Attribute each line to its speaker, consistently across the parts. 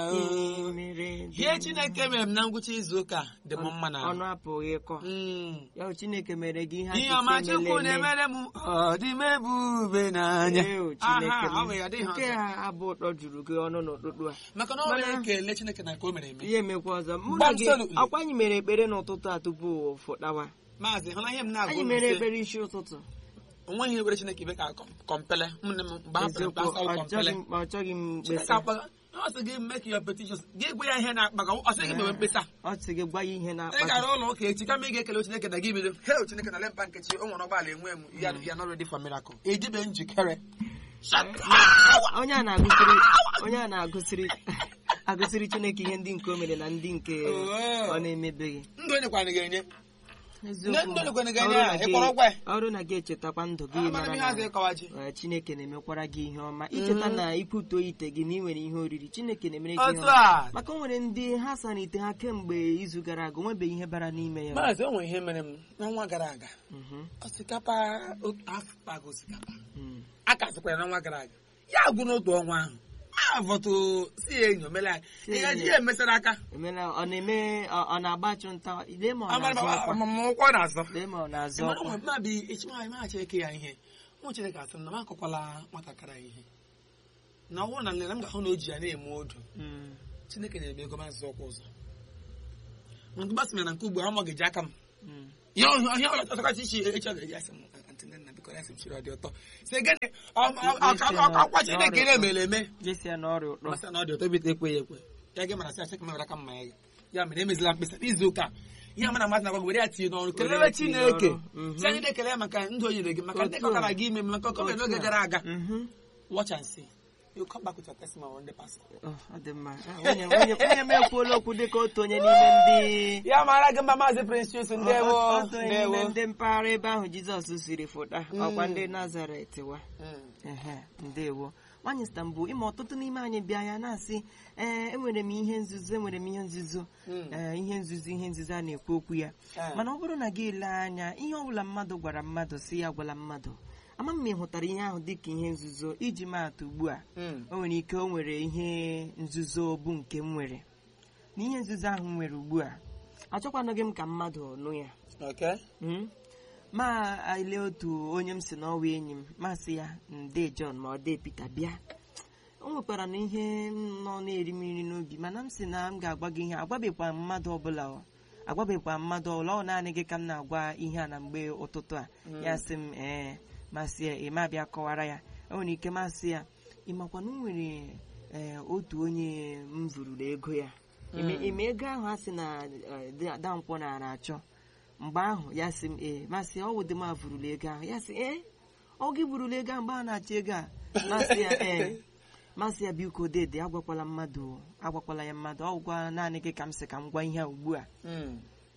Speaker 1: Ị mere dị
Speaker 2: ihe chineke mere m na ngwụcha izu ụka dị m mma na
Speaker 1: ọnụ apụghị ịkọ ya bụ chineke mere gị ihe
Speaker 2: ihe
Speaker 1: apịtị
Speaker 2: ọma chukwu
Speaker 1: emele eme.
Speaker 2: na-emere m ọ dị m ebube n'anya
Speaker 1: Ee, Chineke
Speaker 2: Aha, ọ
Speaker 1: m.
Speaker 2: bụ ya, adịghị
Speaker 1: nke
Speaker 2: ọzọ.
Speaker 1: a abụ ụtọ juru gị ọnụ n'ụtụtụ a
Speaker 2: maka na ọ
Speaker 1: Mana-
Speaker 2: na-ekele chineke na nke o mere eme
Speaker 1: ihe emekwa ọzọ mụ na gị
Speaker 2: Absolutely.
Speaker 1: ọkwa anyị mere ekpere n'ụtụtụ a tupu fụtawa
Speaker 2: maazị hụla ihe m na-agụ
Speaker 1: anyị
Speaker 2: unu
Speaker 1: mere
Speaker 2: sị,
Speaker 1: ekpere isi ụtụtụ
Speaker 2: onweghị ihe were chineke ibe ka kọm- kọmpele ụmụnne m mgbe ha pere mpe
Speaker 1: eziokwu
Speaker 2: asa
Speaker 1: ọ
Speaker 2: kọmpele
Speaker 1: chọghị m- ọ chọghị m
Speaker 2: chineke
Speaker 1: mkpesa
Speaker 2: akpaga ọ sị gị make your petitions gị gwa ya ihe na-akpa ka ọ sị gị mewe mkpesa
Speaker 1: ọ sị gị gwa ya ihe
Speaker 2: ị
Speaker 1: na-akpa
Speaker 2: gara ụlọ ụka echi kama ị ga-ekele chineke na gị bido hel chineke na lemba nkechi o nwere ụgbọala enwe m ya ya not ready for miracle ejibe njikere
Speaker 1: onye a na-agụsiri onye a na-agụsiri agụsiri chineke ihe ndị nke o mere na ndị nke
Speaker 2: Oh.
Speaker 1: ọ na-emebeghị
Speaker 2: ndụ onye kwana ga-enye
Speaker 1: eziokwu
Speaker 2: Ndị ndụ ga-enye
Speaker 1: ọrụ
Speaker 2: ya,
Speaker 1: na
Speaker 2: ị
Speaker 1: gị-
Speaker 2: kpọrọ gwa ya?
Speaker 1: ọrụ na gị echetakwa ndụ gị
Speaker 2: amara
Speaker 1: mara
Speaker 2: m ihe
Speaker 1: na
Speaker 2: azụ ịkọwa ji
Speaker 1: eh, chineke na-emekwara gị ihe ọma icheta na ikwuto ite gị na ị nwere ihe oriri chineke na-emere gị ihe
Speaker 2: otu
Speaker 1: ọma
Speaker 2: a
Speaker 1: maka o nwere ndị ha sara ite ha kemgbe izu gara aga o nwebeghị ihe bara n'ime ya
Speaker 2: maazị o nwere ihe mere m n'ọnwa gara aga
Speaker 1: Mhm,
Speaker 2: osikapa otu afọ paga osikapa
Speaker 1: mm.
Speaker 2: a ka sịkwara n'ọnwa gara aga ya gwụ n'otu ọnwa ahụ a vọtụ si ya enyi omele anyị
Speaker 1: Si
Speaker 2: ị gaji
Speaker 1: enyi.
Speaker 2: ya emesara aka
Speaker 1: emela ọ na-eme ọ ọ na-agba achụnta lee ma ọ na-azụ ọkwa
Speaker 2: amamụkwọ na-azọ
Speaker 1: lee ma ọ na-azụ
Speaker 2: Ịmara
Speaker 1: ọkwa
Speaker 2: ụmụ mmadụ echi nwaanyị maghachi eke ya ihe ụmụ chineke asị m na m akọkwala nwatakịrị ya ihe na ọnwụ na nlele m ga-ahụ na o ji ya na-eme odu
Speaker 1: Mm.
Speaker 2: chineke na-eme ego mazị ọkwa ụzọ nke gbasịrị na nke ugbo ọ ga-eji aka m
Speaker 1: Mm.
Speaker 2: ihe ọhịa ọla ọtọkasị isi echi ọ ga-eji asị m "Aunty Nnenna, biko ya sị m chiri ọ dị ụtọ sị gịnị ọ- ọ- ọ- ọ- akwa chineke na-emere eme
Speaker 1: jesia na ọrịa ụtọ
Speaker 2: masị na ọ dị ụtọ bite ekwe ya ekwe ya gị mara sị asị ka m were aka mma ya ya mere emezila mkpesa n'izu ụka ihe a mana amasị na gwa gị were ya tinye n'ọrụ
Speaker 1: Were ya
Speaker 2: kelere
Speaker 1: tinye
Speaker 2: chineke
Speaker 1: n'ọrụ. Mhm.
Speaker 2: si anyị na-ekele ya maka ndụ o nyere gị maka ndị
Speaker 1: Otu a.
Speaker 2: kọkara gị ime maka ọkọ mere
Speaker 1: Otu
Speaker 2: n'oge
Speaker 1: a.
Speaker 2: gara aga
Speaker 1: Mhm.
Speaker 2: watch and see you come back with your testimony on the pastor
Speaker 1: Ọ ọ dị mma Ah, nwunye nwunye nwunye m ekwuola okwu dịka otu onye n'ime ndị
Speaker 2: ya mara gị mma maazị prince chus ndewo
Speaker 1: otu onye n'ime
Speaker 2: ndewo
Speaker 1: ndị mpaghara ebe ahụ jizọs siri fụta ọkwa ndị nazaret wa
Speaker 2: Mm.
Speaker 1: ehe ndewo nwanyị stambul ịma ọtụtụ n'ime anyị bịa ya na-asị ee enwere m ihe nzuzo enwere m ihe nzuzo
Speaker 2: Mm.
Speaker 1: ee ihe nzuzo ihe nzuzo a na-ekwu okwu ya
Speaker 2: Ah.
Speaker 1: mana ọ bụrụ na gị lee anya ihe ọbụla mmadụ gwara mmadụ si ya gwala mmadụ ama m ma ị hụtara ihe ahụ dịka ihe nzuzo iji maatụ ugbu a
Speaker 2: Mm.
Speaker 1: o nwere ike o nwere ihe nzuzo bụ nke m nwere na ihe nzuzo ahụ m nwere ugbu a achọkwanụghị m ka mmadụ nụ ya
Speaker 2: okay
Speaker 1: Mm. ma ele otu onye m si n'ọwa enyi m masị ya nde John ma ọ dị Peter bịa o nwekwara na ihe m nọ na-eri mmiri n'obi mana m si na m ga-agwa gị ihe agwabekwa mmadụ ọbụla ọ agwabekwa mmadụ ọbụla ọ naanị gị ka m na-agwa ihe a na mgbe ụtụtụ a ya sị m ee masị ya ịma bịa kọwara ya o nwere ike masị ya ịmakwa na o nwere ee otu onye m vururu ego ya ime ime ego ahụ a sị na eh, da- dankwọ nara achọ mgbe ahụ ya sị m ee masị ya ọ wụdị m avurula ego ahụ ya sị ee ọ gị burula ego ahụ mgbe a na-achọ ego a masị ya ee masị ya biko dede agwakwala mmadụ agwakwala ya mmadụ ọ gwa naanị gị ka m sị ka m gwa ihe a ugbu a
Speaker 2: Mm.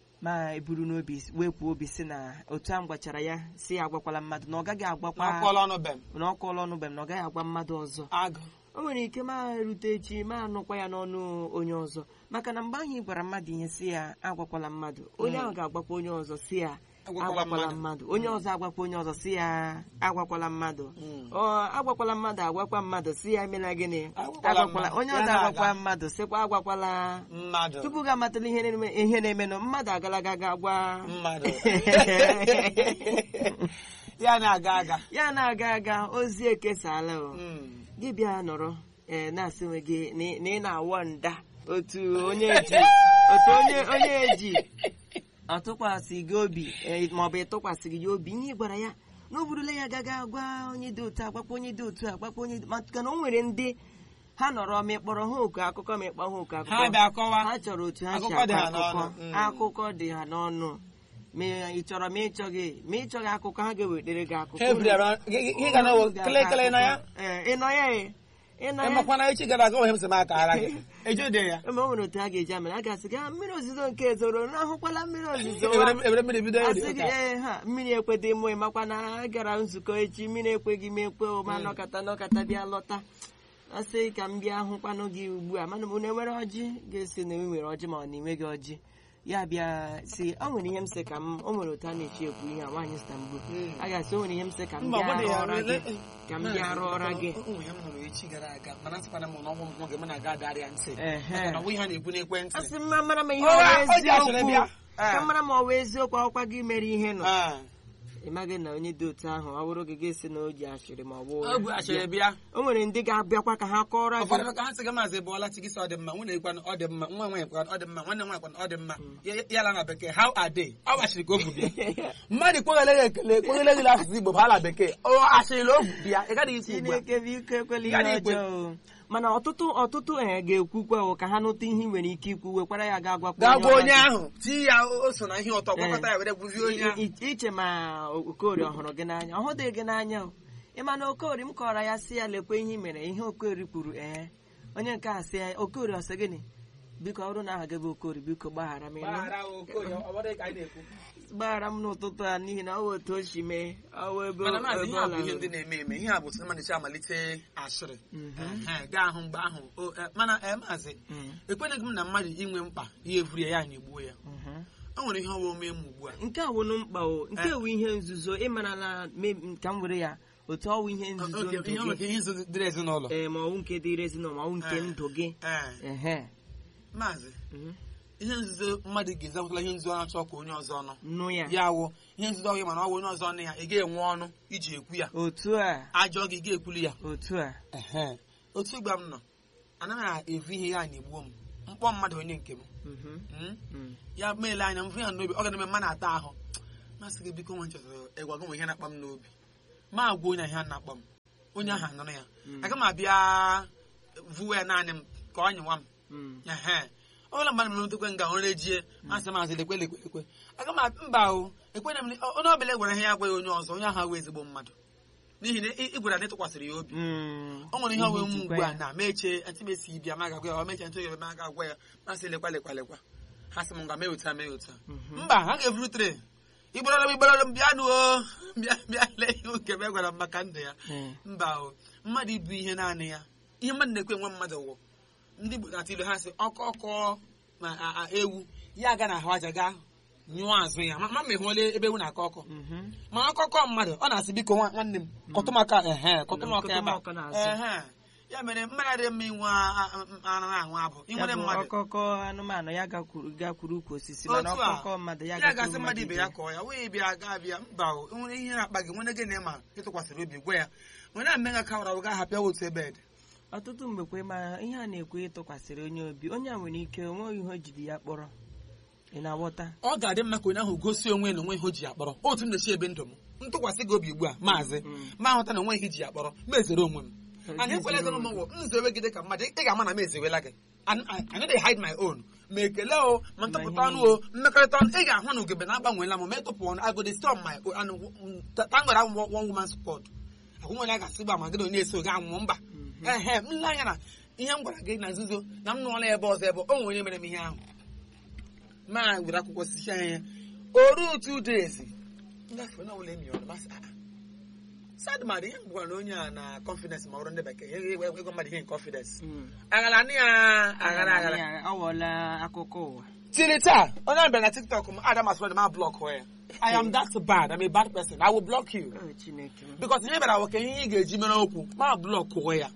Speaker 1: ma eburu n'obi wepụ obi si na otu a m gwachara ya si ya agwakwala mmadụ na ọ gaghị agwakwa
Speaker 2: akwụkwọla ọnụ bem
Speaker 1: na ọkụ ọnụ be m na ọ gaghị agwa mmadụ ọzọ
Speaker 2: agụ
Speaker 1: o nwere ike ma erute echi ma anụkwa ya n'ọnụ onye ọzọ maka na mgbe ahụ ị gwara mmadụ ihe si ya agwakwala mmadụ onye ahụ ga-agwakwa onye ọzọ si ya
Speaker 2: Agwakwala
Speaker 1: agwakwala
Speaker 2: mmadụ.
Speaker 1: mmadụ onye ọzọ agwakwa onye ọzọ si ya agwakwala mmadụ
Speaker 2: Mm.
Speaker 1: ọ agwakwala mmadụ agwakwa mmadụ si ya emela gịnị
Speaker 2: Agwakwala
Speaker 1: agwakwala
Speaker 2: mmadụ.
Speaker 1: onye
Speaker 2: Ya
Speaker 1: ọzọ
Speaker 2: na-aga.
Speaker 1: agwakwa mmadụ sịkwa agwakwala
Speaker 2: mmadụ
Speaker 1: tupu gị amatala ihe na-eme- ihe na-emenụ mmadụ agalaga ga gwa
Speaker 2: mmadụ ya na-aga aga
Speaker 1: ya na-aga aga ozi ekesala o
Speaker 2: Mm.
Speaker 1: gị bịa nọrọ ee na-asị onwe gị na ị- na ị na-awọ nda otu onye ji otu onye onye eji atụkwasị gị obi ee, maọbụ ịtụkwasịghị ya obi ihe ị gwara ya na o burula ya gaga gwa onye dị otu agbakwa onye dị otu agbakwa onye dị maka na o nwere ndị ha nọrọ ma ịkpọrọ ha oku akụkọ ma ịkpọ ha oku
Speaker 2: ha
Speaker 1: akụkọ
Speaker 2: bịa kọwa
Speaker 1: ha chọrọ otu ha si
Speaker 2: Akụkọ dị
Speaker 1: akọ
Speaker 2: ha
Speaker 1: akụkọ
Speaker 2: n'ọnụ. Mm.
Speaker 1: akụkọ dị ha n'ọnụ ma ị chọrọ ma ị chọghị ma ị chọghị akụkọ ha ga-ewetara gị akụkọ
Speaker 2: ha ebidoro gị ga na kelekele na ya
Speaker 1: Ee, ị nọ ya e ị nọ ya
Speaker 2: emakwana echi gara aga onwe m sị m akara gị ejide ya
Speaker 1: eme o nwere otu a ga-eji amere a ga-asị gị "Ah, mmiri ozizo nke zoro na ahụkwala mmiri ozizo wa."
Speaker 2: Ewere- ewere mmiri bido eri
Speaker 1: asị gị
Speaker 2: ụka.
Speaker 1: ee ha mmiri ekwedị mụ ịmakwa na a gara nzukọ echi mmiri ekweghị m ekwe o ma nọkata nọkata bịa lọta asị ka m bịa hụkwanụ gị ugbu a mana unu enwere ọjị ga-esi na ị nwere ọjị ma ọ na enweghị ọjị ya bịa si o nwere ihe m sị ka m o nwere otu a na-echi ekwu ihe a nwaanyị Istanbul
Speaker 2: Mm.
Speaker 1: a ga-asị o nwere ihe m sị ka m
Speaker 2: Mba,
Speaker 1: bịa
Speaker 2: ọ dị
Speaker 1: rụọ
Speaker 2: ya,
Speaker 1: ọra gị
Speaker 2: ele-
Speaker 1: ka m bịa rụọ ọra gị
Speaker 2: Ụmụ ya m nụrụ echi gara aga mana asịkwana m na ọnwụ m nwoke m na-aga adarịa ntị
Speaker 1: Ehe.
Speaker 2: na ọ bụ ihe a na-ekwu n'ekwentị
Speaker 1: asị m ma mara ma ihe
Speaker 2: Ọ
Speaker 1: ọ
Speaker 2: ya-
Speaker 1: bụ
Speaker 2: o ji asịrị
Speaker 1: eziokwu
Speaker 2: bịa.
Speaker 1: ka
Speaker 2: Ah.
Speaker 1: mara ma ọ bụ eziokwu akwụkwa gị mere ihe nọ
Speaker 2: Ah.
Speaker 1: ị maghị na onye dị otu ahụ ọ bụrụ gị ga-esi na o ji ashịrị ma ọ bụ
Speaker 2: o bu asịrị bịa
Speaker 1: o nwere ndị ga-abịakwa ka ha kọrọ
Speaker 2: ụfọdụ
Speaker 1: gị
Speaker 2: maka ha sị gị maazị bụọla chi gị sị ọ dị mma nwunye gịkwanụ ọ dị mma nwa nwaanyị kwanụ ọ dị mma nwanne nwaanyị kwanụ ọ dị mma Ya- ya la na bekee how are they ọ gbachiri ka o bu bịa mmadụ kweghele gị ekele kweghele gị asụsụ igbo bụ ala bekee ọ asịrị na o bu bịa ị gaghị isi ugbu a
Speaker 1: chineke biko ekwela
Speaker 2: Gaa
Speaker 1: ihe
Speaker 2: n'ikwe.
Speaker 1: ọjọọ o. mana ọtụtụ ọtụtụ ee ga-ekwukwa o ka ha nụta ihe ị nwere ike ikwu wekwara ya ga gwakwa
Speaker 2: gaa gwa
Speaker 1: ọra
Speaker 2: onye
Speaker 1: gị.
Speaker 2: ahụ tii ya o so na ihe ụtọ gwakọta ya were gwuzie onye ahụ
Speaker 1: I- i- iche ma okorie ọhụrụ gị n'anya ọ hụdịghị gị n'anya o ịma na okorie m kọrọ ya si ya lekwe ihe i mere ihe okorie kwuru ee onye nke a sị ya okorie ọsị gịnị biko ọ bụrụ na aha gị bụ okorie biko gbaghara m ịnụ.
Speaker 2: Gbaghara Okoye, ọ bụrụ ka anyị na-ekwu.
Speaker 1: gbaghara m n'ụtụtụ a n'ihi na ọ bụ otu o si mee ọ bụ ebe
Speaker 2: mana maazị
Speaker 1: ebe
Speaker 2: ihe
Speaker 1: ọ
Speaker 2: a bụ ihe
Speaker 1: lara.
Speaker 2: ndị na-eme eme ihe a bụ sị mmadụ amalite asịrị
Speaker 1: Mhm.
Speaker 2: Ehe, gaa ahụ mgbe ahụ o, eh, mana eh, maazị
Speaker 1: Mm,
Speaker 2: ekweneghị m na mmadụ inwe mkpa ihe evuru ya ya anyị gbuo ya
Speaker 1: mhm.
Speaker 2: o nwere ihe ọwa ome m ugbu a
Speaker 1: nke a wụnụ mkpa o nke wụ ihe nzuzo ịmara na me- ka m were ya otu ọwụ ihe nzuzo
Speaker 2: Oke,
Speaker 1: ndụ
Speaker 2: ihe
Speaker 1: gị
Speaker 2: nwere ihe nzu dịrị ezinụlọ
Speaker 1: ee ma ọwụ nke dịrị ezinụlọ ma ọwụ nke
Speaker 2: Eh.
Speaker 1: ndụ gị
Speaker 2: Ee,
Speaker 1: ehe
Speaker 2: maazị
Speaker 1: mhm.
Speaker 2: ihe nzuzo mmadụ ga-ezapụtala ihe nzuzo ọ na-achọ ka onye ọzọ ọnụ
Speaker 1: nụ ya
Speaker 2: ya wụ ihe nzuzo ọhịa mana ọ bụ onye ọzọ ọnụ ya ị ga-enwe ọnụ iji ekwu ya
Speaker 1: otu a
Speaker 2: ajọ gị ị ga-ekwuli ya
Speaker 1: otu a
Speaker 2: Ehe. otu gba m nọ anaghị evu ihe ya na-egbuo m mkpọ mmadụ onye nke m
Speaker 1: Mhm,
Speaker 2: Mm?
Speaker 1: mm.
Speaker 2: ya meele anya m fụ ya n'obi ọ ga-eme mma na-ata ahụ masị gị biko nwe nchọtara ịgwa gị nwe ihe na-akpa m n'obi ma agwa onye ahụ na-akpa m onye ahụ anụrụ ya
Speaker 1: Mm.
Speaker 2: aga m abịa vuwe ya naanị m ka ọ nyịwa m
Speaker 1: Mm.
Speaker 2: ehe ọ bụla mmadụ mere ntekwe nga ọrụ ejie masị masị lekwe lekwe lekwe aga m abịa mba o ekwena m onye ọbụla gwara ihe ya agwaghị onye ọzọ onye ahụ awụ ezigbo mmadụ n'ihi na ị ị gwara na ịtụkwasịrị ya obi
Speaker 1: Mm.
Speaker 2: o nwere ihe ọwe m
Speaker 1: njikwa
Speaker 2: ugbu a
Speaker 1: ya.
Speaker 2: na meche ntị mesi ibia ma gagwa ya ọ meche ntị oge ma ga agwa ya masị lekwa lekwa lekwa ha sị m nga mee otu a mee otu a
Speaker 1: Mhm.
Speaker 2: mba ha ga-evuru tre igborọrọ m igborọrọ m bịa nụ o bịa bịa lee ihe oke m gwara m maka ndụ ya
Speaker 1: Eh.
Speaker 2: mba o mmadụ ibu ihe naanị ya ihe mmadụ na-ekwe nwe mmadụ wụ ndị Igbo na-atụ ilu ha sị ọkọ ọkọ ma a- a- ewu ya aga na ahụ aja gaa nyụọ azụ ya ma ma ma ịhụọla ebe ewu na-akọ ọkọ
Speaker 1: Mhm.
Speaker 2: ma akụkọ mmadụ ọ na-asị biko nwa- nwanne m kọtụmaka ehe kọtụmaka ebe a.
Speaker 1: Kọtụmaka n'azụ.
Speaker 2: ehe ya mere mmadụ adịghị mma inwe a- a- a- anụ ahụ abụ
Speaker 1: Ya
Speaker 2: inwere
Speaker 1: bụ
Speaker 2: mmadụ
Speaker 1: ọkọkọ anụmanụ ya gakwuru gakwuru ukwu osisi mana
Speaker 2: otu a
Speaker 1: ọkọkọ mmadụ ya
Speaker 2: ya
Speaker 1: gakwuru
Speaker 2: gasị mmadụ ibe ya
Speaker 1: ibe
Speaker 2: kọọ ya wee bịa gaa bịa mba o enwere ihe na-akpa gị nwere gị na ịma ịtụkwasịrị obi gwa ya nwere na mmega kawara ga hapịa otu ebe dị
Speaker 1: ọtụtụ mgbe kwe ma ihe a na-ekwe ịtụkwasịrị onye obi onye a nwere ike onweghị ihe o jiri ya kpọrọ ị na-aghọta
Speaker 2: ọ ga-adị mma ka onye ahụ gosi onwe ya na onwe ihe o ji ya kpọrọ otu m na-esi ebe ndụ m ntụkwasị gị obi ugbu a maazị
Speaker 1: Mm.
Speaker 2: ma ahụta na onwe ihe iji ya kpọrọ ma ezere onwe m anyị ekwela
Speaker 1: Ezere
Speaker 2: gị
Speaker 1: onwe
Speaker 2: ụmụ nzewe gị dị ka mmadụ ị ga-ama na m ezewela gị An- I I no dey hide my own ma ekele o ma ntụpụta ọnụ o mmekọrịta ọnụ ị ga-ahụ na ugebe na-agbanweela m ma ịtụpụ ọnụ I go dey stay on my own and thank God I'm one woman squad agwụ nwere a ga-asị gba ma gị na onye eso gị anwụ mba ehe m lee anya na ihe m gwara gị na nzuzo na m nụọla ebe ọzọ ebe o nwere onye mere m ihe ahụ ma were akwụkwọ osisi anya o ruo two days ngafe na ụlọ emi ọnụ masị ah sad mmadụ ihe m gwara na onye a na confidence ma ọrụ ndị bekee ihe ego ego mmadụ ihe in confidence
Speaker 1: Mm.
Speaker 2: aghara nị ya aghara aghara
Speaker 1: Ya, ọ wụọla akụkọ ụwa
Speaker 2: tiri taa onye ahụ bịara na tiktok m adam aswad ma blọk ya i am that bad i'm a bad person i will block you
Speaker 1: Oh, Chineke m.
Speaker 2: because ihe bịara nwoke ihe ị ga-eji mere okwu ma blọk ya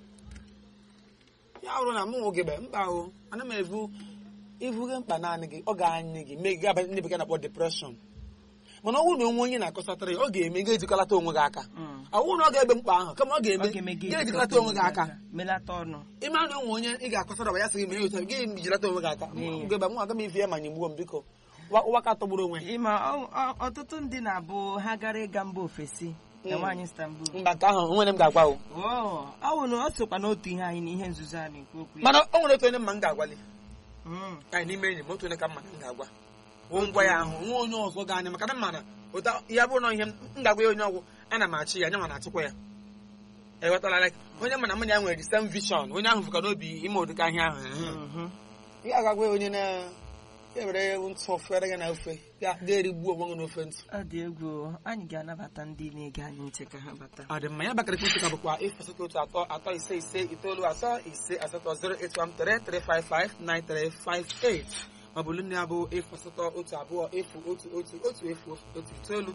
Speaker 2: ya bụrụ na mụ nwoke be mba o ana m evu ivu gị mkpa naanị gị ọ ga-anyị gị mee gị abanye ndị bekee na-akpọ depression mana ọ bụrụ na onwe onye na-akọsatara ya ọ ga-eme gị ejikọlata onwe gị aka
Speaker 1: Mm.
Speaker 2: ọ bụrụ na ọ ga-ebe mkpa ahụ kama ọ
Speaker 1: Ọ
Speaker 2: ga-eme
Speaker 1: ga-eme gị
Speaker 2: gị ejikọlata onwe gị aka
Speaker 1: melata ọnụ
Speaker 2: ịma na onwe onye ị ga-akọsara ọba ya sị gị mee otu a, gị jilata onwe gị aka
Speaker 1: Mm.
Speaker 2: gebe mụ aga m ife ya ma nyegbuo m biko Wa- ụwa ka tọgburu onwe ya
Speaker 1: ịma ọ- ọ- ọtụtụ ndị na-abụ ha gara ịga mba ofesi na
Speaker 2: Mm.
Speaker 1: nwaanyị Istanbul
Speaker 2: mba nke ahụ nwere m ga-agwa o
Speaker 1: Oh, ọ wụ na ọ sokwa n'otu ihe anyị na ihe nzuzo a na-ekwu okwu ya
Speaker 2: mana o nwere otu onye mma m ga-agwali
Speaker 1: Mm.
Speaker 2: anyị n'ime enyi m otu onye ka mma m ga-agwa wụ ngwa ya ahụ nwa onye ọzọ ga-anya maka na m mana ụta ya bụrụ na ihe m m ga-agwa ya onye ọgwụ ana m achị ya anya ma na-achịkwa ya ewetala like onye mana mụ na ya nwere the same vision onye ahụ fụka n'obi ime ụdịka ihe ahụ
Speaker 1: Mhm.
Speaker 2: ị ga-agwa ya onye na ya were ntụ fere gị na ofe ya ga-erigbuo onwe gị n'ofe ntụ
Speaker 1: ọ dị egwu anyị ga-anabata ndị na-ege anyị ntị ka ha bata
Speaker 2: ọ dị mma ya bakara ekwentị ka bụkwa efu asatọ otu atọ atọ ise ise itoolu asọ ise asatọ 08133559358 ma ọ bụ olu ya bụ efu asatọ otu abụọ efu otu otu otu efu otu itoolu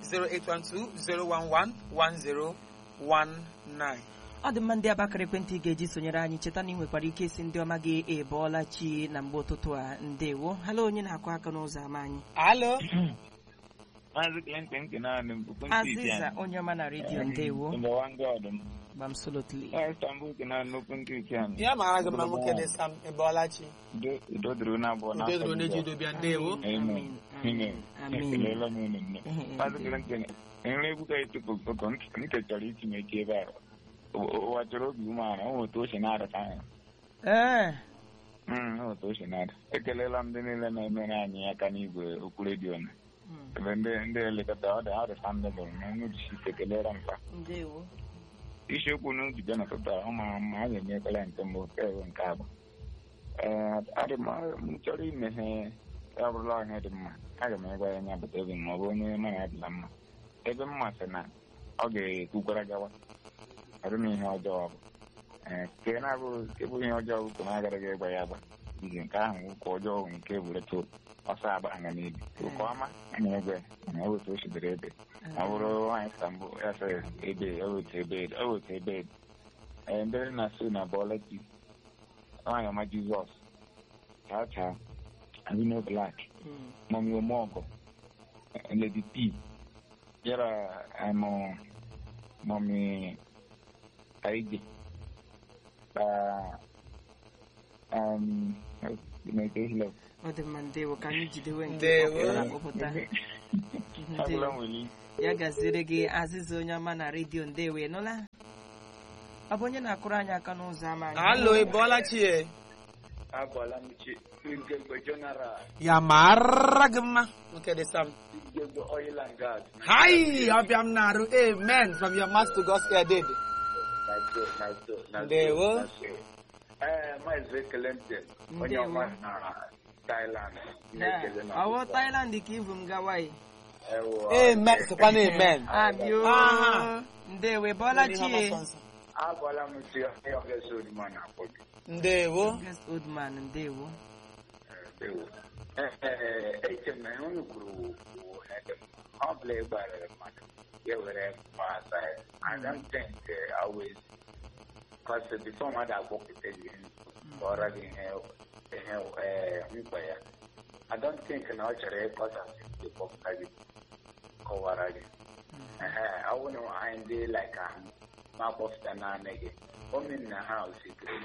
Speaker 2: 08120111019
Speaker 1: ọ dị mma ndị abakara ekwentị ga-eji sonyere anyị cheta na ị nwekwara ike isi ndị ọma gị ebọọla chi na mgbe ụtụtụ a ndewo halo onye na-akụ aka n'ụzọ ama anyị
Speaker 2: alo
Speaker 3: Maazị Clinton Kenanị mbụkwu ndị
Speaker 1: azịza onye ọma na redio ndewo
Speaker 3: Number one God m.
Speaker 1: gbamsolotli
Speaker 3: Ee, Istanbul Kenanị n'okwu ndị Ikenị.
Speaker 2: ya mara gị mma nwoke dị sam ịbọọlachi
Speaker 3: Udo- Udo dịrị unu abụọ
Speaker 2: udo dịrị onye ji udo bịa ndewo
Speaker 3: Amen. Amen.
Speaker 1: Amen.
Speaker 3: Ekelela m unu nne. Maazị Clinton, enwere egwu ka etupu ụtọ nke chọrọ itinye ike ebe a. Ụ- Ụwa chọrọ obi umeala, o nwere otu o si na-adata anyị.
Speaker 1: ee
Speaker 3: Mm, o nwere otu o si na-ada. Ekelela m ndị niile na-emere anyị aka n'igwe okwu redio na.
Speaker 1: Mm.
Speaker 3: Ebe ndị ndị elekọta ọ dị ọ dị sandebụl na onye jisi ike kelere m fa.
Speaker 1: ndewo
Speaker 3: isiokwu na njide n'ụtụtụ a ọ mara mma a ga-emekwala nke mbụ nke ewe nke abụọ ee adị m m chọrọ imeghe ya bụrụla ihe dị mma aga m egwa ya nya bụta ebe ma ọ bụ onye mana ya dịla mma ebe mma sị na ọ ga-ekwukwara gawa ọrụ m ihe ọjọọ ọ bụ ee nke na-abụ nke bụ ihe ọjọọ bụ ka m agaraghị ịgwa ya agba izi nke ahụ ụka ọjọọ bụ nke bureta ọsọ agba anya n'ibi ụka ọma a na-egwe na ọ otu o sidere ebe ọ bụrụ nwaanyị ka mbụ ya sị ebe o wetu ebe o wetu ebe ee ndị na-asụ na bọọleti nwaanyị ọma jizọs chaa chaa Amino Black
Speaker 1: Mm.
Speaker 3: mọmi omeọgọ lady p yara amụ mọmi kaije ka um Chineke hilo
Speaker 1: ọ dị mma ndewo ka anyị jidewe nke
Speaker 2: Ndewo.
Speaker 1: kpọpụtara akpọpụta
Speaker 3: agụla
Speaker 1: ndewo
Speaker 3: nwere
Speaker 1: ya gaziere gị azịza onye ọma na redio ndewo ị nụla ọ bụ onye na-akụrụ anyị aka n'ụzọ ama anyị
Speaker 2: alo ịbọọlachi e
Speaker 4: agwala m chi Igegbe General,
Speaker 2: ya mara gị mma nwoke dị sam
Speaker 4: Igegbe Oil and Gas.
Speaker 2: Hi, ọbịa m na-arụ amen from your mouth to God's ear did.
Speaker 4: Na so, na so, na so,
Speaker 2: Ndewo.
Speaker 4: na so. Ee, Maazị Clinton, onye
Speaker 1: Ndewo.
Speaker 4: ọma na Thailand.
Speaker 1: Ya,
Speaker 4: na-ekele na
Speaker 1: ọwụ
Speaker 4: ọtụtụ.
Speaker 1: Thailand ka ibu m gawa yi
Speaker 4: Ewo,
Speaker 2: Amen, sịkwa na amen.
Speaker 1: abio
Speaker 2: Aha.
Speaker 1: ndewo ịbọọla chi
Speaker 4: agwala m chi onye ọbịa so onyima na-akpọ gị.
Speaker 2: Ndewo.
Speaker 1: Yes, old man ndewo
Speaker 4: Ndewo. Ee, ee, eche m na ihe unu kwuru wụ wụ ede m. ọ bụla ị gbarịrị mmadụ ya were masa ya I don't think uh, always because before mmadụ agwọpụta gị kọrọ gị ihe ihe eh, mkpa ya I don't think na ọ chọrọ ịkọsasị ndị kpọpụta gị kọwara gị Ehe, ọ bụrụ na anyị ndị like ahụ ma kpọpụta naanị gị omen na ha osikiri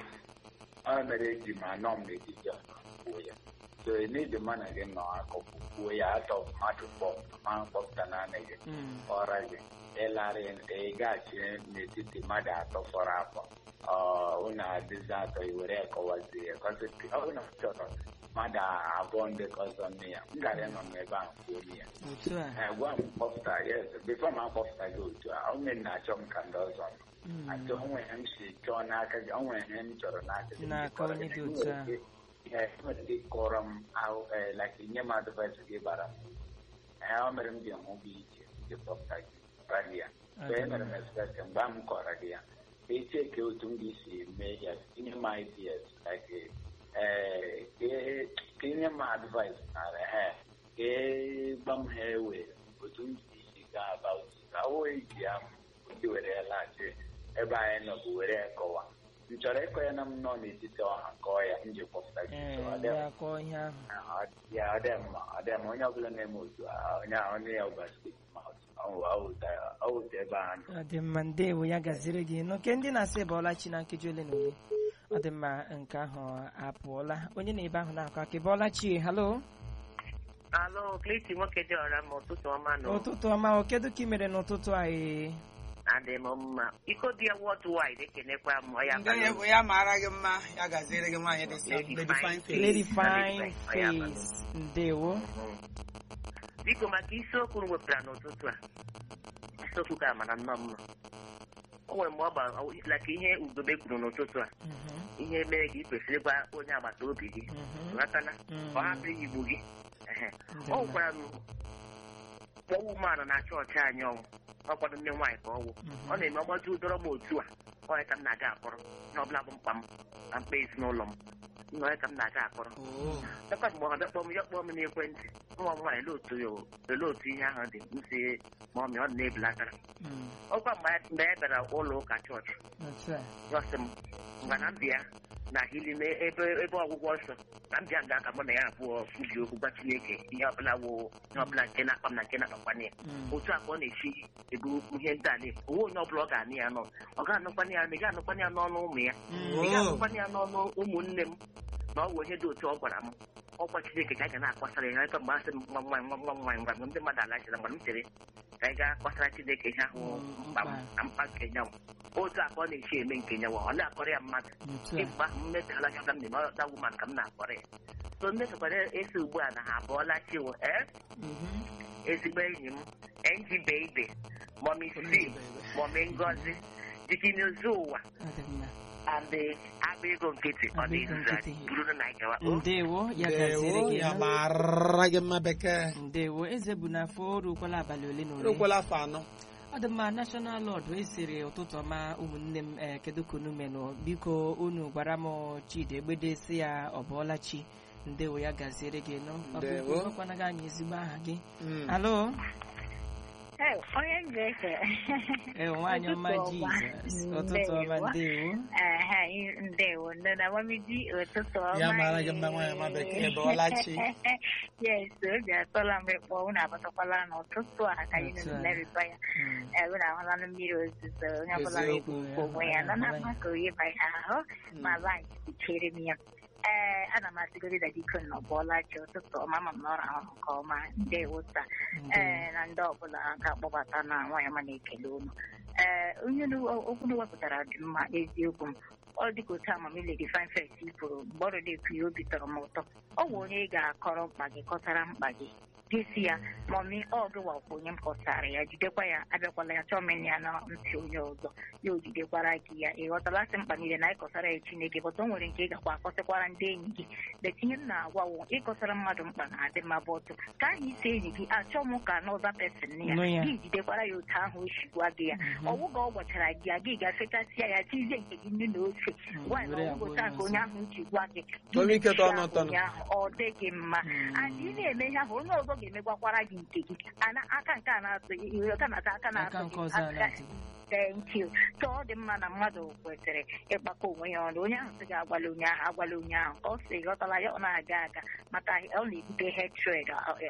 Speaker 4: ọ mere eji ma nọ m n'etiti ọnụ kwuo ya so ị need mana gị nọ akụkụ kwuo ya atọ mmadụ kpọ ma kpọpụta naanị gị
Speaker 1: Mm.
Speaker 4: ọra gị ịlarị ị gaghachi n'etiti mmadụ atọ fọrọ afọ unu adịzi atọ i were kọwazie ya Because ọ bụrụ na m chọrọ mmadụ abụọ ndị ka ọzọ nne ya m gara ịnọ n'ebe ahụ kwuo ya
Speaker 1: otu a
Speaker 4: Eh, gwa m kpọpụta yes bifo ma akpọpụta gị otu a onye na-achọ m ka ndị ọzọ nọ
Speaker 1: Mm.
Speaker 4: achọ onwe ihe m si chọọ n'aka gị onwe ihe m chọrọ n'aka gị
Speaker 1: N'aka onye dị otu a.
Speaker 4: Eh, nwere ike ịkọrọ m ahụ eh, like nye m advice gị bara m ee ọ mere m ji hụ gị iche ji kpọpụta gị bara gị ya so e mere m expect mgbe m kọrọ gị ya eche ka otu m ga-esi mee ya tinye m ideas like eh, ka- ka inye m advice nara ha ka e gba m ha ewe otu m ga-esi gaa about it. ka o eji ya ndị were ya laghachi ebe anyị nọ bụ were ya kọwa m chọrọ ịkọ ya na m nọ n'etiti ọha kọọ ya m ji kpọpụta gị
Speaker 1: ee
Speaker 4: So, ọ
Speaker 1: ndị
Speaker 4: dị m
Speaker 1: akọ ihe ahụ
Speaker 4: ọ- ya ọ dị mma ọ dị mma onye ọbụla na-eme otu a onye ahụ onye ya ụbọchị ọ wụta ebe ahụ
Speaker 1: ọ dị mma ndewo ya gaziri gị n'oke ndị na-asị ịbọọla chi na nkeji ole na ole ọ dị mma nke ahụ apụọla onye na ebe ahụ na-akọ aka ịbọọla chi halo
Speaker 5: Alụ Kleti nwoke dị ọra ma ụtụtụ ọma nọ
Speaker 1: ụtụtụ ọma o kedu ka ị mere n'ụtụtụ a ee
Speaker 5: adị m mma iko dị ya wọd waid ekenekwa m ọ ya
Speaker 2: Ndị onye bụ ya mara gị mma ya gaziere gị nwaanyị dị sam
Speaker 5: Lady
Speaker 2: lady fine face.
Speaker 1: lady fine
Speaker 5: Lady fine,
Speaker 1: face ndewo
Speaker 5: biko maka isiokwu m wepụtara n'ụtụtụ a isiokwu ka mara nnọọ mma o nwere mgbe ọ gbara laka ihe ugobe kwuru n'ụtụtụ a
Speaker 1: Mhm,
Speaker 5: ihe mere gị kwesịrị ịgwa onye agbata obi gị
Speaker 1: mhm,
Speaker 5: ghọtana
Speaker 1: Mm.
Speaker 5: ọ hapụ igbu gị Ehe.
Speaker 1: Ndị
Speaker 5: ọ
Speaker 1: mma.
Speaker 5: gwara m kpọwa umeala na chọọchị anyị ọnwụ ọ kwado ndị nwaanyị ka ọ wụ
Speaker 1: Mhm.
Speaker 5: ọ na-eme ọgbaji ụdọrọ m otu a ọ ya ka m na-aga akpọrọ na ọbụla bụ mkpa m na mkpa ezinụlọ m nọ ya ka m na-aga akpọrọ
Speaker 2: Oh.
Speaker 5: Lekwa mgbe ọ bịa kpọọ m ya kpọọ m n'ekwentị nwa m nwaanyị olee otu ya olee otu ihe ahụ dị m si ma ọ mị ọ dị na-ebelatara
Speaker 1: Mm,
Speaker 5: ọkwa mgbe a- mgbe e bịara ụlọ ụka chọọchị
Speaker 1: otu a.
Speaker 5: yọsị m ngwa na mbịa na hili na ebe ebe ọgwụgwọ nsọ na mbịa nga ka mụ na ya abụọ kwubi okwu gwa Chineke ihe ọbụla wụ ihe ọbụla nke na-akpa m na nke na-akpakwana ya
Speaker 1: Mm,
Speaker 5: otu a ka ọ na-esi ebu ihe ndị a na onwe onye ọbụla ọ ga-anụ ya nọ ọ ga-anụkwana ya ị ga-anụkwana ya n'ọnụ ụmụ ya
Speaker 1: mm,
Speaker 5: ị ga-anụkwana ya n'ọnụ ụmụnne m na ọ bụ ihe dị otu ọ gwara m ọkwa Chineke ka anyị ga na-akpasara ya ebe mgbe asị m nwa m nwaanyị nwa m nwa m nwaanyị ngwa ndị mmadụ alachila mgbe m chere ka anyị ga-akpasara Chineke ihe ahụ mkpa m na mkpa nke nyanwụ otu a ka ọ na-esi eme nke nyanwụ ọ na-akọrọ ya mmadụ
Speaker 1: otu a.
Speaker 5: ịgba mmekala ka m na-eme ọta woman ka m na-akpọrọ ya so mmesokwara esi ugbu a na ha abụọla chiwo ee
Speaker 1: Mhm.
Speaker 5: ezigbo enyi m enji beibe mọmi si mọmi ngozi jikini ozu ụwa
Speaker 1: Ọ dị mma.
Speaker 5: adị agba ego nkịtị ọ dị
Speaker 1: Agba ego
Speaker 5: nzu
Speaker 1: nkịtị.
Speaker 5: buru na nkewa o
Speaker 1: ndewo ya gaziere
Speaker 2: Ndewo,
Speaker 1: gị
Speaker 2: ya
Speaker 1: nụ.
Speaker 2: mara gị mma bekee
Speaker 1: ndewo eze bụ n'afọ o rukwala abalị ole na ole
Speaker 2: erukwala afọ anọ
Speaker 1: ọ dị mma national lord esiri ụtụtụ ọma ụmụnne m ee kedu ka unu menụ biko unu gwara m chidi egbede si ya ọ bụọla chi ndewo ya gaziere gị nụ
Speaker 2: Ndewo.
Speaker 1: ọkwana gị anyị ezigbo aha gị
Speaker 2: Mm.
Speaker 1: alo
Speaker 6: Ee, onye Nzeke.
Speaker 1: ee nwaanyị ọma
Speaker 6: Ụtụtụ ọma.
Speaker 1: jizọs ụtụtụ ọma
Speaker 6: Ndewo.
Speaker 1: ndewo
Speaker 6: Ehe, ndewo nne na mamiji ụtụtụ ọma.
Speaker 2: Ya mara gị mma nwaanyị ọma bekee bụọla chi.
Speaker 6: Yes, obi atọla m ịkpọ unu abatakwala n'ụtụtụ a ka anyị
Speaker 1: Otu a.
Speaker 6: na-emerịba ya.
Speaker 1: Mm,
Speaker 6: Ee, unu ahụla na mmiri ozuzo onye ọbụla
Speaker 2: Eziokwu,
Speaker 6: na-ebu onwe ya nọ na mmasị oyi ba ya ahụ ma laịt chere m ya. Ee, ana m asịgodi na diko nọ bụọla chi ụtụtụ ọma ma m nọrọ ahụ nke ọma ndewo taa.
Speaker 1: ndewo.
Speaker 6: ee na ndị ọbụla ga-akpọbata na nwaanyị ọma na-ekele unu ee onye nu- okwu na wepụtara dị mma eziokwu m ọ dịka otu amamile dị fine fest kwuru mgbe ọ na-ekwu ya obi tọrọ m ụtọ ọ bụ onye ị ga-akọrọ mkpa gị kọtara mkpa gị gesi ya mọmi ọ gịwakwa onye m kọtara ya jidekwa ya abịakwala ya chọọ men ya na ntị onye ọzọ ya o jidekwara gị ya ị ghọtara sị mkpa niile na ịkọtara ya chineke bọta o nwere nke ị gakwa akọsịkwara ndị enyi gị betinye m na-agwawo ịkọtara mmadụ mkpa na-adị mma bọtụ ka ahụ isi enyi gị achọ m ka n'ọza pesin ya
Speaker 1: Nụ ya.
Speaker 6: gị jidekwara ya otu ahụ o si gwa gị ya ọwụ ka ọ gwachara gị ya gị ga-afechasịa ya tizie nke gị nnu na ofe gwa ya na
Speaker 1: were ya
Speaker 6: ọwụ
Speaker 1: gwa
Speaker 6: otu a
Speaker 1: onye
Speaker 6: ka onye ahụ ji gwa gị
Speaker 2: Onye ike tọ ọnụ tọnụ.
Speaker 6: ụnyaahụ ọ dịghị mma
Speaker 1: Mm.
Speaker 6: adị ị na-eme ihe ahụ onye ọzọ ga-emegwakwara gị nke gị ana aka nke a na-atụ gị iwe aka na-ata aka
Speaker 1: aka
Speaker 6: na-atụ
Speaker 1: nke
Speaker 6: gị
Speaker 1: ọzọ a
Speaker 6: aka-
Speaker 1: na-atụ
Speaker 6: thank you so ọ dị mma na mmadụ kwesịrị ịkpakọ onwe ya ọnụ onye ahụ sị gị agwala onye ahụ agwala onye ahụ ka ọ sị ghọtala ya ọ na-aga aga maka ọ na-ebute hatred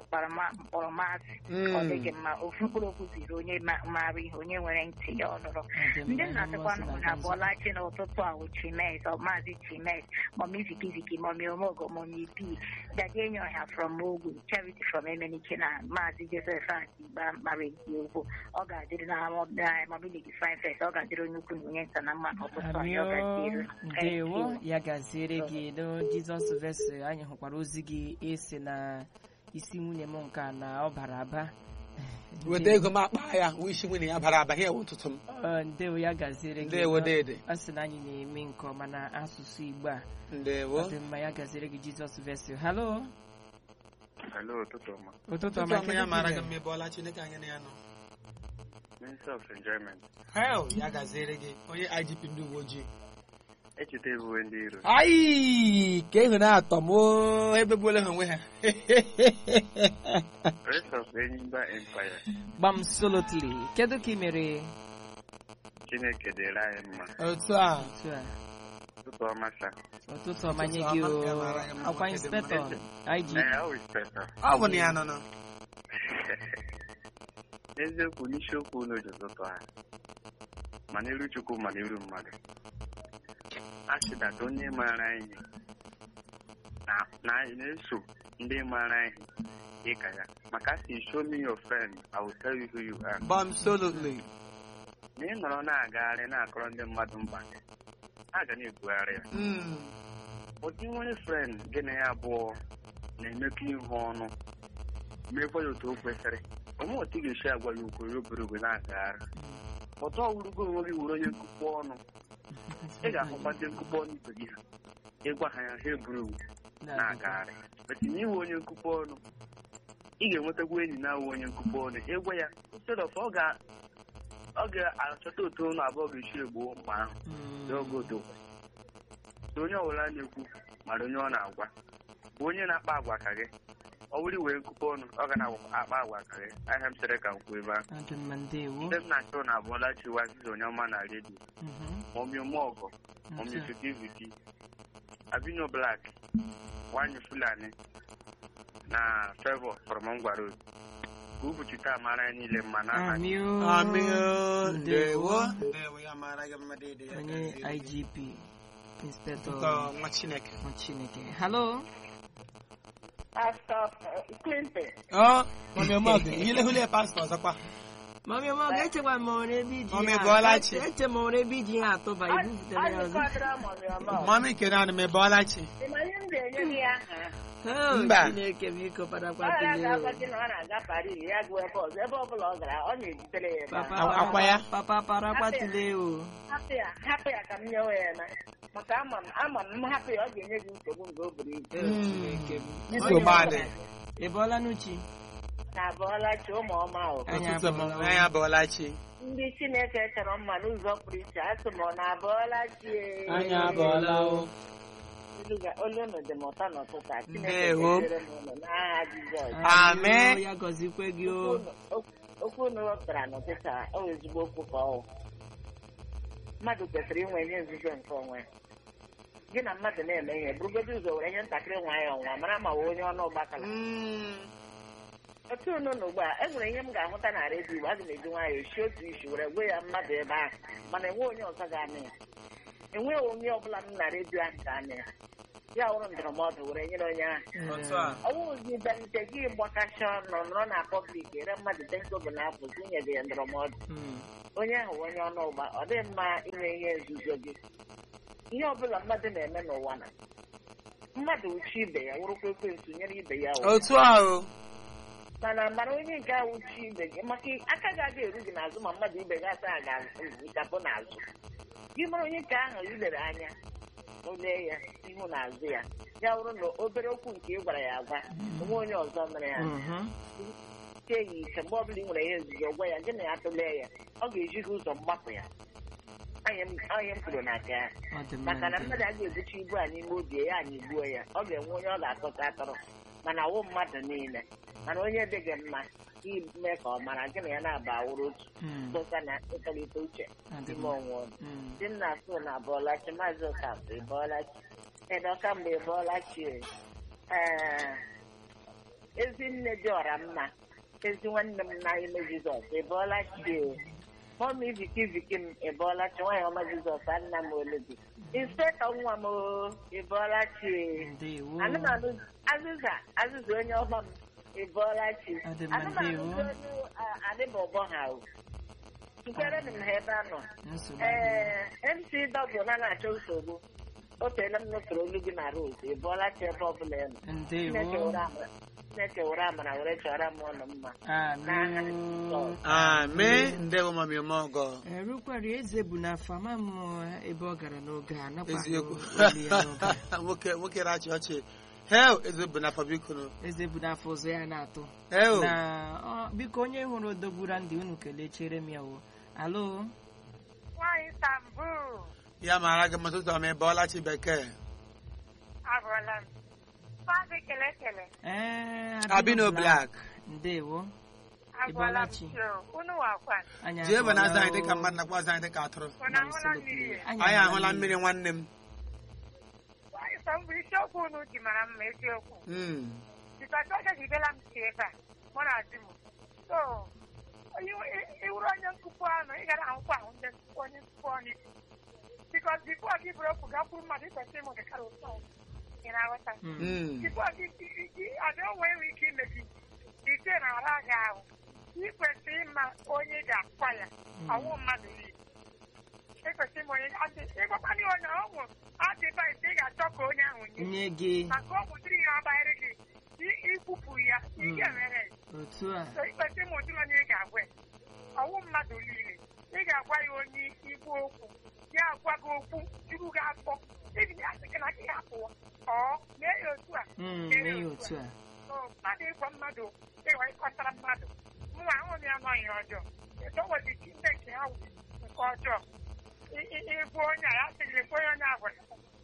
Speaker 6: mkpọrọmasị ọ dịghị mma ofu mkpụrụ okwu ziri onye ma- maara ihe onye nwere ntị ya ọ nụrụ
Speaker 1: Ọ dị mma,
Speaker 6: ndị
Speaker 1: ihe
Speaker 6: nna-asịkwa
Speaker 1: mmasị
Speaker 6: na
Speaker 1: na-aga nzukọ.
Speaker 6: abụọla chi n'ụtụtụ a wụ chimes ọ maazị chimes mọmi vikiviki mọmi omogo mọmi bi dadi enyi ọha from ogwu charity from emenike na maazị joseph atigba mara eziokwu ọ ga-adịrị na mọbility fine fest ọ ga-adịrị onye ukwu na onye nta na mma n'ụtụtụ a ya ọ ga-adịrị
Speaker 1: Amio,
Speaker 6: Thank
Speaker 1: ndewo
Speaker 6: you.
Speaker 1: ya gaziere gị no jizọs vesi anyị hụkwara ozi gị esi na isi nwunye m nke a na ọ bara aba
Speaker 2: weta ego m akpa ya wee isi nwunye ya bara aba ihe ewu ụtụtụ m
Speaker 1: Ọ, ndewo ya gaziere gị
Speaker 2: ndewo
Speaker 1: no.
Speaker 2: dede
Speaker 1: ọ sị na anyị na-eme nke ọma na asụsụ igbo a
Speaker 2: ndewo
Speaker 1: ọ dị mma ya gaziere gị jizọs vesi halo
Speaker 4: Hello, ụtụtụ ọma.
Speaker 1: ụtụtụ
Speaker 2: ụtụtụ
Speaker 1: ọma
Speaker 2: ọma ya mara gị
Speaker 1: kedu
Speaker 2: mma ebe ọla chineke anyị na ya nọ
Speaker 4: Minister of Enjoyment.
Speaker 2: hel ya gaziere gị onye igp ndị uwe ojii
Speaker 4: Echeta ebuwe ndị iro.
Speaker 2: ayi ka ehu na-atọ m oo, ebe gbuola ha onwe ha
Speaker 4: Rest of Enyimba Empire.
Speaker 1: gbam solotly kedu ka ị mere
Speaker 4: Chineke dịrị anyị mma.
Speaker 2: otu a
Speaker 1: otu a
Speaker 4: Ụtụtụ ọma sa.
Speaker 1: ụtụtụ ọma nye
Speaker 2: Ụtụtụ
Speaker 1: gị
Speaker 2: ọma,
Speaker 1: o
Speaker 2: ya mara ya mma,
Speaker 1: akwa
Speaker 2: nwoke dị mma.
Speaker 1: inspektọ ig
Speaker 4: Ee, always better.
Speaker 2: ọ bụ na ya nọ nọ
Speaker 4: Eziokwu n'isiokwu unu ji ụtụtụ a. Ma n'iru Chukwu ma n'iru mmadụ. A sịdata onye maara ihe na na anyị na-eso ndị maara ihe dịka ya. Maka si show me your friend, I will tell you who you are.
Speaker 2: absolutely
Speaker 4: Na ị nọrọ na-agagharị na-akọrọ ndị mmadụ mkpa gị, a ga na-ebugharị ya.
Speaker 2: Mm.
Speaker 4: ụdị nwere frend gị na ya abụọ na-emekọ ihu ọnụ mekwa ya otu o kwesịrị onye otu ị ga-esi agwa ya okwu ya obere ogwe na-agagharị ọtọ ọwụrụgo onwe gị were onye nkụkpọ ọnụ ị ga-ahụkwa ndị nkụkpọ ọnụ ibe gị ha ịgwa ha ya ha eburu ogwe na-agagharị etinye iwe onye nkụkpọ ọnụ ị ga-enwetakwa enyi na-awụ onye nkụkpọ ọnụ ịgwa ya instead of ọ ga ọ ga-achọta otu ụnụ abụọ ga-esi egbuo mkpa ahụ
Speaker 1: Mm.
Speaker 4: n'oge odo so onye ọbụla na-ekwu
Speaker 5: mara onye ọ na-agwa bụ onye na-akpa agwa ka gị ọ wụrụ wee nkụkọ ọnụ ọ ga na-akpa agwa ka gị ahịa m chere ka m kwuo ebe ahụ
Speaker 1: adị mma ndewo
Speaker 5: ndị m na-achọ na abụọla chiwa zizo onye ọma na redio
Speaker 1: Mhm.
Speaker 5: mọmi ụmụọgọ mọmi
Speaker 1: Otu a.
Speaker 5: viti abino blak nwanyị fulani na fevọ fọrọmọngwa road ka ụbọchị taa mara anyị niile mma na aha
Speaker 1: Amị o.
Speaker 2: Amị o,
Speaker 1: Ndewo.
Speaker 2: ndewo ndewo ya mara gị mma dede ya
Speaker 1: onye
Speaker 2: gaziere.
Speaker 1: igp inspector
Speaker 2: Ụtọ nwa chineke
Speaker 1: nwa chineke halo
Speaker 6: Pastor Clinton.
Speaker 2: ọ mami ọmọgụ ihe hụle pastọ ọzọkwa
Speaker 1: mami ọma ọ ga-echekwa ma ọ ebe iji
Speaker 2: Mami
Speaker 1: ihe
Speaker 2: Bọlachi.
Speaker 1: a- eche ma ọ ebe iji ihe atụba ibupụtara ya ọzọ
Speaker 2: mami kere anụ m ebe ọlachi
Speaker 6: Ịmanye m ga-enye gị aha.
Speaker 1: Oh,
Speaker 2: Mba.
Speaker 1: chineke biko
Speaker 6: Ọ ya
Speaker 1: padakwatele
Speaker 6: ga-agwazi na ọ na-aga Paris ya gụọ ebe ọzọ ebe ọbụla ọ gara ọ na-ejitere ya ebe
Speaker 1: papa
Speaker 6: ahụ.
Speaker 2: Akwa- akwa ya?
Speaker 1: papa parakwatile o
Speaker 6: hapụ ya hapụ ya ka m nyewe ya na maka ama m ama m m hapụ ya ọ ga-enye gị nsogbu mgbe o buru ibu
Speaker 1: Eh, chineke m.
Speaker 2: nsogbu adị
Speaker 1: ị bọọla n'uchi
Speaker 6: na abụọla chi ụmụ ọma o
Speaker 1: Anyị
Speaker 2: ụtụtụ
Speaker 1: abụọla
Speaker 2: m anyị abụọla chi
Speaker 6: ndị chineke chọrọ mma n'ụzọ pụrụ iche asị m ọ na abụọla chi
Speaker 2: anyị abụọla o
Speaker 6: olu ga- olu unu dị m ụtọ n'ụtụtụ a chineke
Speaker 2: Ndewo.
Speaker 6: gọziere m unu n'aha jizọs
Speaker 2: Amen.
Speaker 1: ya gọzikwe gị o
Speaker 6: Okwu unu- okwu- okwu unu wepụtara n'ụtụtụ a ọ bụ ezigbo okwu ka ọ wụ. mmadụ kwesịrị inwe ihe nzuzo nke onwe gị na mmadụ na-eme ihe burugodo ụzọ were ihe ntakịrị nwa ya ọnwa mara ma wee onye ọnụ ụgbakala otu unu na ugbu a e nwere ihe m ga-ahụta na redio igbo aga m eji nwayọọ esi otu isi were gwe ya mmadụ ebe ahụ mana enwe onye ọzọ ga-anụ ya enweghị onye ọbụla m na redio ahụ ga-anụ ya ya wụrụ ndụrụmọdụ were nyere onye ahụ
Speaker 2: otu a
Speaker 6: ọnwụzi bịalite gị gbakasị ọnụ nọrọ na pọblik ere mmadụ tenkobo na apụ nwunye gị ya ndụrụmọdụ
Speaker 1: Mm.
Speaker 6: onye ahụ bụ onye ọnụ ụgba ọ dịghị mma inwe ihe nzuzo gị ihe ọbụla mmadụ na-eme n'ụwa na mmadụ uchi ibe ya wụrụkwa ekwensu nyere ibe ya ụwa
Speaker 2: otu a o
Speaker 6: mana mara onye nke ahụ uchi ibe gị maka aka ga-aga eru gị n'azụ ma mmadụ ibe gị asa ga-achapụ n'azụ gị mara onye nke ahụ ilere anya olee ya ihu na azụ ya ya wụrụ na obere okwu nke ị gwara ya agwa onwe onye ọzọ mere ya
Speaker 1: Mhm.
Speaker 6: tie ya ike mgbe ọbụla ị nwere ihe nzuzo gwa ya gị na ya tụlee ya ọ ga-eji gị ụzọ mgbapụ ya onye m onye m kwuru na aka ya
Speaker 1: Ọ dị mma
Speaker 6: maka na
Speaker 1: ndị.
Speaker 6: mmadụ a ga-ebuchi ibu a n'ime obi ya anyị gbuo ya ọ ga-enwe onye ọ ga-atụta atụrụ mana ọwụ mmadụ niile mana onye dị gị mma ime ka ọ mara gị na ya na-aba awụrụ otu
Speaker 1: Mm.
Speaker 6: dọta na ịtọlite uche
Speaker 1: Ọ dị
Speaker 6: ime
Speaker 1: mma.
Speaker 6: onwe onye
Speaker 1: Mm.
Speaker 6: di nna so na abụọlachi maazị ụkafụ ịbọọlachi edoka mgbe ịbọọlachi ee ezi nne dị ọra mma ezi nwanne m na ime jizọs ịbọọlachi mọmi viki viki m ịbọọlachi nwaanyị ọma jizọs anna m olubi inspektọ nwa m o, ịbọọlachi
Speaker 1: Ndewo.
Speaker 6: anụmanụ azịza azịza onye ọma m ịbọọlachi
Speaker 1: Ọ dị mma,
Speaker 6: anụmanụ
Speaker 1: ndewo.
Speaker 6: ndị onye adịbọbọ ha o nkere m ha ebe a nọ
Speaker 1: Nsogbu adịghị.
Speaker 6: ee mc dọbụ na na-achọ nsogbu o teela m nụsoro olu gị na rose ị bụọla chi ebe ọbụla ị nọ Chineke
Speaker 1: Ndewo.
Speaker 6: were amara Chineke were amara were chọrọ m ọnụ mma N'aha
Speaker 1: Amị.
Speaker 6: Jizọs.
Speaker 2: amen ndewo mami ọmọgọ
Speaker 1: erukwara eze bụ n'afọ ama m ebe ọ gara n'oge a nakwa
Speaker 2: eziokwu
Speaker 1: olu ya n'oge a.
Speaker 2: nwoke nwoke rachi ọchị hel eze bụ n'afọ biko nụ
Speaker 1: eze bụ n'afọ ụzọ ya na-atụ
Speaker 2: hel
Speaker 1: na ọ, biko onye hụrụ odogbura ndị unu kelee chere m ya o alo
Speaker 7: Nwaanyị Istanbul
Speaker 2: ya mara gị ma tụtụ ọma ebe ọlachi bekee
Speaker 7: agụọla m. Maazị kele kele
Speaker 1: ee
Speaker 2: abino black
Speaker 1: ndewo
Speaker 7: agụọla m
Speaker 1: Ịbọlachi.
Speaker 7: chio. Unu wakwa.
Speaker 1: anyị
Speaker 2: jee ebe na azụ anyị
Speaker 1: abụọla
Speaker 2: dịka
Speaker 1: o.
Speaker 2: mmadụ nakwa azụ anyị dịka atụrụ
Speaker 7: Unu ahụla mmiri ya.
Speaker 2: anyị ahụla mmiri nwanne m
Speaker 7: Nwaanyị Istanbul isiokwu unu ji mara mma eziokwu.
Speaker 2: Mm.
Speaker 7: Bikọta oge jidela m si ebe a mụ na di m. So iwu- i- iwuru onye nkụkwu ọnụ ị gara ahụkwa ahụ ndị nkụkwu onye nkụkwu ọnụ bikọs bifo gị bụrụ okwu gakwuru mmadụ ikwesịrị ịmụ dịkara ụtọ ị na-aghọta
Speaker 1: Mm.
Speaker 2: Mm.
Speaker 7: bifo gị adị onwe enwe ike ime gị ite na ara gị ahụ ị kwesịrị ịma onye ị ga-akwa ya ọwụ mmadụ niile ekwesịrị ịma onye ịgwakwana ya onye ọnwụ adịvaịsị ị ga-achọ ka onye ahụ nye
Speaker 1: nye gị
Speaker 7: maka ọ mụtụrụ ihe ọ banyere gị i- ikwupụ ya ike mere
Speaker 1: otu a
Speaker 7: so ikwesịrị ịma ụdịrị onye ị ga-agwa ya. ọwụ mmadụ niile ị ga-agwa ya onye igbu okwu ya agwa gị okwu juru gị afọ ebido asị gị na gị hapụwa ọ mee ya otu a
Speaker 1: Mm,
Speaker 7: mee
Speaker 1: mee ya otu a
Speaker 7: So, mmadụ ịgwa mmadụ ịwa ịkọtara mmadụ mụnwa ahụghị ya nọ ihe ọjọọ eto nwere chineke ha wụ nke ọjọọ I- i- ịbụ onye a ya sịrị lekwa onye onye a gwara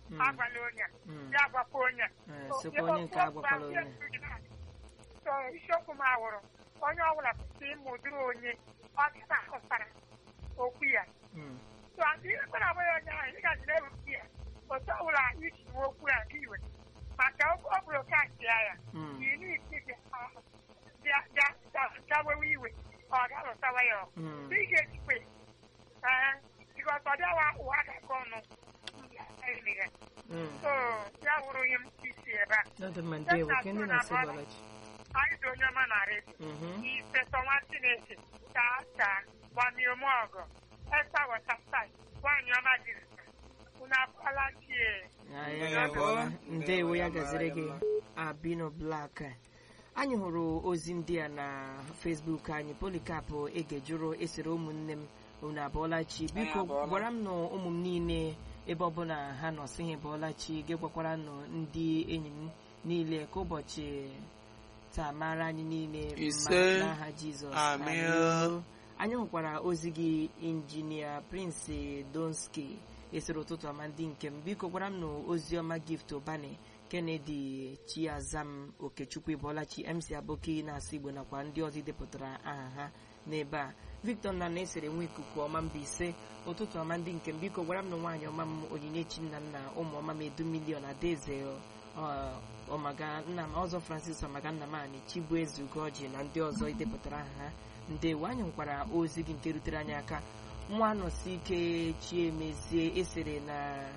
Speaker 1: Mm.
Speaker 7: agwala onye a
Speaker 1: Mm.
Speaker 7: ya agwakwa onye a
Speaker 1: Eh,
Speaker 7: So,
Speaker 1: sịkwa
Speaker 7: ihe
Speaker 1: onye nke
Speaker 7: okwu
Speaker 1: agwakwala
Speaker 7: ahụ
Speaker 1: onye
Speaker 7: ya so isiokwu m awụrụ onye ọbụla kwụsị ịmụ ụdịrị onye ọ dịta akụsara okwu ya
Speaker 1: Mm.
Speaker 7: so adị ekwere abụghị onye ahụ ị gaji na-ewepụ ya otu ọbụla iji nwe okwu ya nke iwe maka okwu ọ bụrụ oke achịa ya
Speaker 1: Mm.
Speaker 7: yi n'isi bịa bịa bịa bịa gawewe iwe ọ ga-alụtawa ya ọgụ
Speaker 1: Mm.
Speaker 7: ị ga-ejikwe ee bikọs ọ bịawa ụwa ga-akọ ọnụ ya
Speaker 1: Mm.
Speaker 7: so ya wụrụ ihe m isi ebe a
Speaker 1: Ọ dị mma ndewo ka ndị na-asị bọlachi
Speaker 7: anyị dị onye ọma na redio
Speaker 1: Mhm.
Speaker 7: ifeso nwa chineke taa taa gbamiome ọgụ esta wọtasai nwaanyị ọma jiri unu akwala chie
Speaker 1: Ya, ya, ya bụọla ndewo ya gaziri gị abino blak anyị hụrụ ozi ndị a na fesbuk anyị polikap egejụrụ esere ụmụnne m unu abụọla chi biko
Speaker 2: Anyị abọọla.
Speaker 1: gwara m na ụmụ m niile ebe ọbụla ha nọ sị ha bụọla chi gị gwakwara nụ ndị enyi m niile ka ụbọchị taa mara anyị niile mma
Speaker 2: Ise.
Speaker 1: n'aha jizọs
Speaker 2: Amen.
Speaker 1: Amen. anyị hụkwara ozi gị injinia prince donski esere ụtụtụ ọma ndị nke m biko gwara m na ozi ọma gift ụbani kennedy chiazam okechukwu ịbọlachi mc aboki na-asụ igbo nakwa ndị ọzọ idepụtara aha ha n'ebe a victor nna na-esere nwa ikuku ọma mba ise ụtụtụ ọma ndị nke m biko gwara m na nwaanyị ọma m onyinyechi nna nna ụmụ ọma m edu milion adaeze ọ- ọmaga nna m ọzọ francis ọmaga nna m anyị chibueze ugoji na ndị ọzọ idepụtara aha ha ndewo anyị nwekwara ozi gị nke rutere anyị aka nwa nọsi ike chiemezie esere na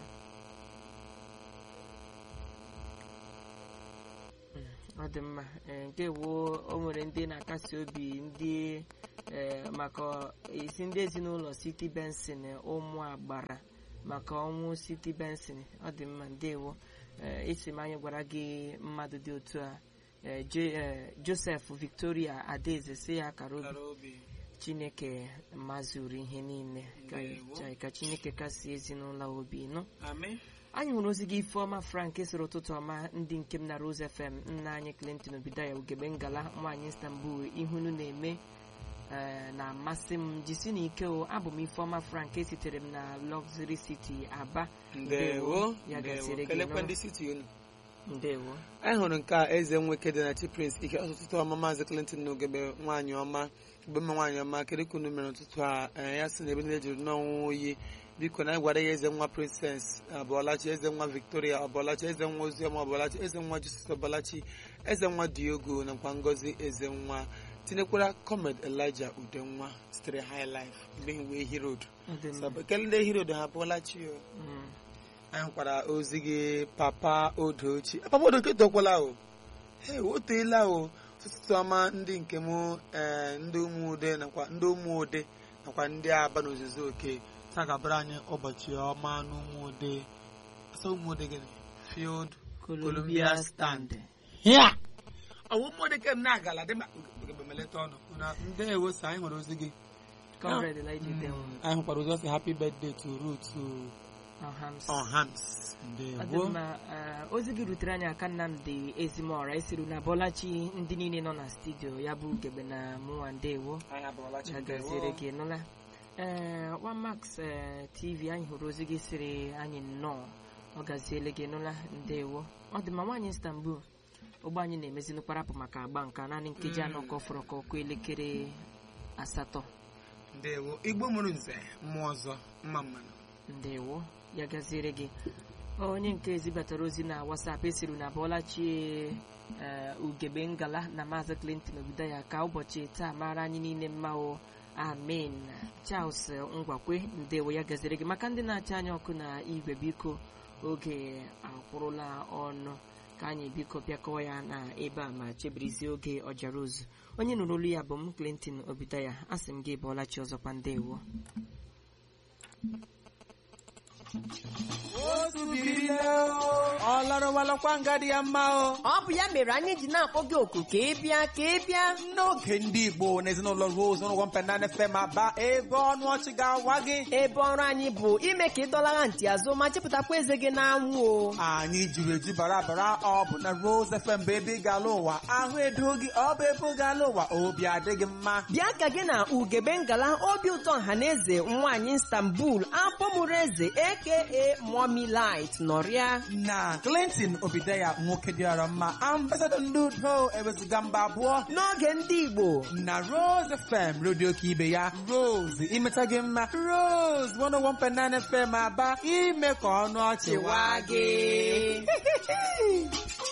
Speaker 1: Mm, ọ dị mma Eh, nke wo o nwere ndị na-akasi obi ndị eh, maka isi ndị ezinụlọ siti bensin ụmụ agbara maka ọnwụ siti bensin ọ dị mma ndewo Eh, esi m anyị gwara gị mmadụ dị otu a eh, Jo- eh, joseph victoria adaeze si ya kara obi
Speaker 2: Kara obi.
Speaker 1: chineke mazuru ihe niile ka
Speaker 2: Ndewo.
Speaker 1: ka chineke kasie ezinụlọ obi nụ
Speaker 2: Amen.
Speaker 1: anyị hụrụ ozi gị ifeọma frank sịrị ụtụtụ ọma ndị nke m na rose fm nna anyị clinton obidaya ugegbe ngala nwaanyị istanbul ihunu na-eme eh, na-amasị m jisi na ike o abụ m ifeọma frank esitere m na luxury city aba
Speaker 2: Ndewo.
Speaker 1: ya
Speaker 2: Ndewo.
Speaker 1: gasịrị gị
Speaker 2: Kelekwa
Speaker 1: nụ.
Speaker 2: ndị siti unu.
Speaker 1: ndewo
Speaker 2: anyị hụrụ nke a eze nwoke dị na chi prince ike ọtụtụ ọma maazị clinton na ogebe nwaanyị ọma mgbe mma nwaanyị ọma kedu ka unu mere ụtụtụ a ee, ya sị na ebe niile jiri n'ọnwụ oyi biko na anyị gwara ya eze nwa princess abụọlachi eze nwa victoria ọbọlachi eze nwa oziọma ọbọlachi eze nwa joseph ọbọlachi eze nwa diogo nakwa ngozi eze nwa tinyekwara comed elijah udenwa sitere high life mgbe wee hirod
Speaker 1: Ọ dị mma.
Speaker 2: ekele ndị hirod ha abụọlachi o
Speaker 1: Mm.
Speaker 2: anyị hụkwara ozi gị papa odochi papa odochi tokwala o he o teela o ụtụtụ ọma ndị nke m ee ndị ụmụude nakwa ndị ụmụude nakwa ndị aba n'ozuzu oke taa ga-abara anyị ụbọchị ọma n'ụmụude asa ụmụude gịnị field
Speaker 1: columbia stand
Speaker 2: ya ọwụ ụmụude ke m na-agala dị ma ogebemeleta ọnụ na ndị ewosa anyị hụrụ ozi gị
Speaker 1: comrade elijah dewo
Speaker 2: anyị hụkwara ozi ọsị happy birthday to Ruth
Speaker 1: ọhams
Speaker 2: Ohams
Speaker 1: Ọ dị
Speaker 2: ndewo
Speaker 1: mma eh, ozi gị rutere anyị aka nnamdị ezimọra esiri na bọlachi ndị niile nọ na studio ya bụ ugegbe na mụnwa ndewo
Speaker 2: anyị abụọlachi
Speaker 1: ya
Speaker 2: ndewo.
Speaker 1: gaziere gị nụla ee wamax eh, tv anyị hụrụ ozi gị siri anyị nnọọ ọ gaziele gị nụla ndewo ọ dị mma nwaanyị istanbul ụgbọ anyị na-emezi kparapụ maka agba nka naanị nkeji anọ ka ọ fọrọ ka ọkụ elekere asatọ
Speaker 2: ndewo igbo mụrụ nze mmụọ ọzọ mma mmanụ
Speaker 1: ndewo ya gaziere gị onye nke ezibatara ozi na wasap esiri na bọlachi ugegbe ngala na maazị clinton obido ya ka ụbọchị taa mara anyị niile mma o amen charles ngwakwe ndewo ya gaziere gị maka ndị na-acha anya ọkụ na igwe biko oge akwụrụla ọnụ ka anyị biko bịakọọ ya na ebe a ma chebirizie oge ọjara ozu onye nụrụ olu ya bụ m clinton obidaya asị m gị bọlachi ọzọkwa ndewo
Speaker 8: ọlarụwalakwa nga dị ya mma o
Speaker 9: ọ bụ ya mere anyị ji na-akpọ gị oku ka ị bịa ka ị bịa
Speaker 8: n'oge ndị igbo na ezinụlọ rose n'ụgwọ mpenana fm aba ebe ọnụ ọchị ga-awa gị
Speaker 9: ebe ọrụ anyị bụ ime ka ị dọlara ntị azụ ma chepụtakwa eze gị n'anwụ o
Speaker 8: anyị jiri eju bara bara ọ bụ na rose fm bụ ebe ị ga-ala ụwa ahụ edo gị ọ bụ ebe ị ga-ala ụwa obi adịghị mma
Speaker 9: bịa ka gị na ugebe ngala obi ụtọ ọhaneze nwaanyị istanbul afọ mụrụ eze aka Mommy Light nọrịa
Speaker 8: na Clinton Obideya nwoke dịara mma ambasadọ ndị udo eweziga mba abụọ
Speaker 9: n'oge ndị Igbo
Speaker 8: na Rose FM redio ka ibe ya Rose imeta gị mma Rose 101.9 FM aba ime ka ọnụ ọchị waa gị